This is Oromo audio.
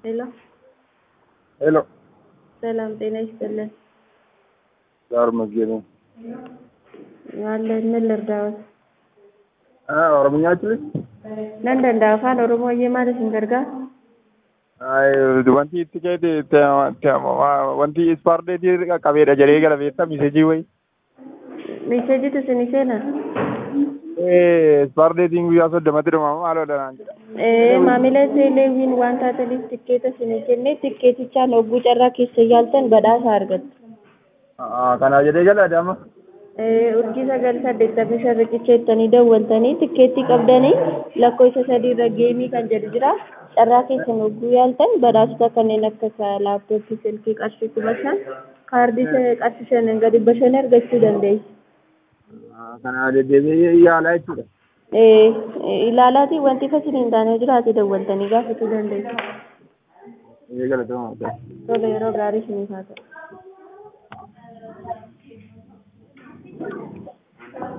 ሄሎ ሄሎ ሰላም ጤና ይስጥልን። ጋር መዝገብ አለን ምን ልርዳዎት? ኦሮምኛ አችልሽ nan danda'a afaan oromoo iyyee maal isin gargaara wanti itti keete wanti ispaardeetii qaqqabeedha jedhee gala beektaa miseejii wayi meeseejitu isin seena ispaardeetiin guyyaa soddomatti dhumamu maaloo dhanaan jedha maamila teeleewiin waan taataniif tikkeeta isin kenne tikkeetichaan hogguu carraa keessa yaaltan badhaasa argattu. kanaaf jedhee gala adama urjii sagal saddeettamii shan riqicha jettanii dawwaltanii tikkeettii qabdanii lakkoofsa sadiirra geemii kan jedhu jira carraa keessan hogguu yaaltan badhaasota kanneen akka laaptooppii silkii qarshii kuma shan kaardii qarshii shanan gadi dhibba shan argachuu dandeessu. kanaaf deddeebi'ee yaalaa jechuudha. ilaalaatii wanti fasin hin taane jiraate dawwaltanii gaafachuu dandeessu. Eegala ta'uu Tole yeroo gaarii isiniif haa ta'u.